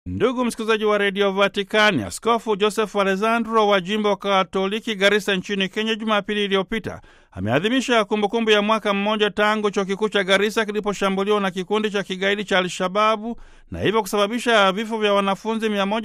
Ndugu msikilizaji wa redio Vatikani, Askofu Joseph Alessandro wa jimbo wa Katoliki Garisa nchini Kenya, Jumapili iliyopita ameadhimisha kumbukumbu ya mwaka mmoja tangu chuo kikuu cha Garisa kiliposhambuliwa na kikundi cha kigaidi cha Alshababu na hivyo kusababisha vifo vya wanafunzi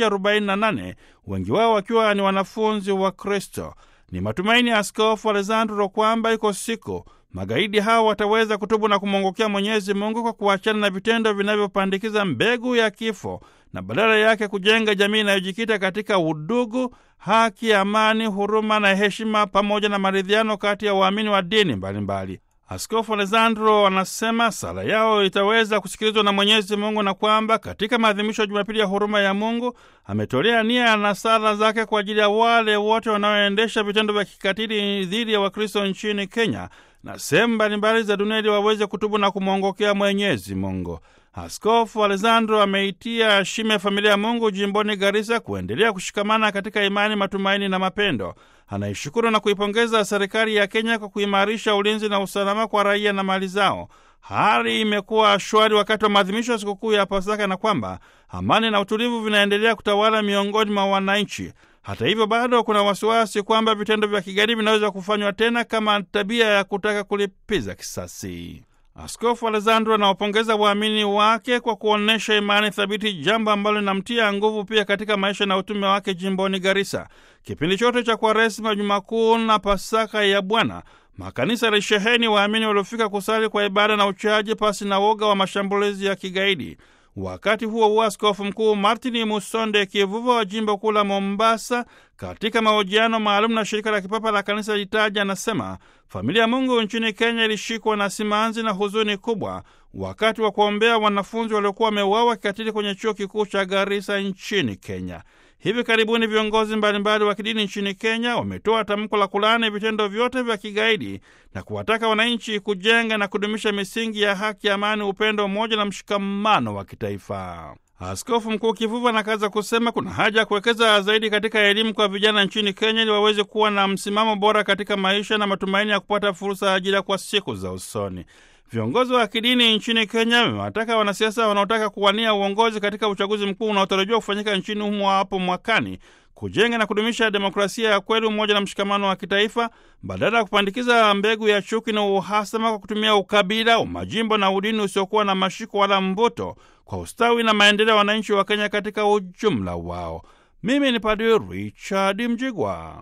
148 wengi wao wakiwa ni wanafunzi wa Kristo. Ni matumaini ya Askofu Alessandro kwamba iko siku magaidi hao wataweza kutubu na kumwongokea Mwenyezi Mungu kwa kuachana na vitendo vinavyopandikiza mbegu ya kifo na badala yake kujenga jamii inayojikita katika udugu, haki, amani, huruma na heshima pamoja na maridhiano kati ya waamini wa dini mbalimbali. Askofu Alessandro anasema sala yao itaweza kusikilizwa na Mwenyezi Mungu na kwamba katika maadhimisho ya Jumapili ya huruma ya Mungu ametolea nia na sala zake kwa ajili ya wale wote wanaoendesha vitendo vya kikatili dhidi ya Wakristo nchini Kenya na sehemu mbalimbali za dunia ili waweze kutubu na kumwongokea Mwenyezi Mungu. Askofu Alessandro ameitia shime ya familia ya Mungu jimboni Garisa kuendelea kushikamana katika imani, matumaini na mapendo. Anaishukuru na kuipongeza serikali ya Kenya kwa kuimarisha ulinzi na usalama kwa raia na mali zao. Hali imekuwa shwari wakati wa maadhimisho ya sikukuu ya Pasaka na kwamba amani na utulivu vinaendelea kutawala miongoni mwa wananchi. Hata hivyo, bado kuna wasiwasi kwamba vitendo vya kigaidi vinaweza kufanywa tena kama tabia ya kutaka kulipiza kisasi. Askofu Alessandro anawapongeza waamini wake kwa kuonyesha imani thabiti, jambo ambalo linamtia nguvu pia katika maisha na utume wake jimboni Garisa. Kipindi chote cha Kwaresima, Juma Kuu na Pasaka ya Bwana, makanisa yalisheheni waamini waliofika kusali kwa ibada na uchaji pasi na woga wa mashambulizi ya kigaidi. Wakati huo huo, askofu mkuu Martin Musonde Kivuva wa jimbo kuu la Mombasa, katika mahojiano maalum na shirika la kipapa la kanisa litaja, anasema familia ya Mungu nchini Kenya ilishikwa na simanzi na huzuni kubwa wakati wa kuombea wanafunzi waliokuwa wameuawa kikatili kwenye chuo kikuu cha Garissa nchini Kenya. Hivi karibuni viongozi mbalimbali wa kidini nchini Kenya wametoa tamko la kulaani vitendo vyote vya kigaidi na kuwataka wananchi kujenga na kudumisha misingi ya haki, amani, upendo, umoja na mshikamano wa kitaifa. Askofu Mkuu Kivuva anakaza kusema kuna haja ya kuwekeza zaidi katika elimu kwa vijana nchini Kenya ili waweze kuwa na msimamo bora katika maisha na matumaini ya kupata fursa ya ajira kwa siku za usoni. Viongozi wa kidini nchini Kenya wamewataka wanasiasa wanaotaka kuwania uongozi katika uchaguzi mkuu unaotarajiwa kufanyika nchini humo hapo mwakani kujenga na kudumisha demokrasia ya kweli, umoja na mshikamano wa kitaifa, badala ya kupandikiza mbegu ya chuki na uhasama kwa kutumia ukabila, umajimbo na udini usiokuwa na mashiko wala mvuto kwa ustawi na maendeleo ya wananchi wa Kenya katika ujumla wao. Mimi ni Padri Richard Mjigwa.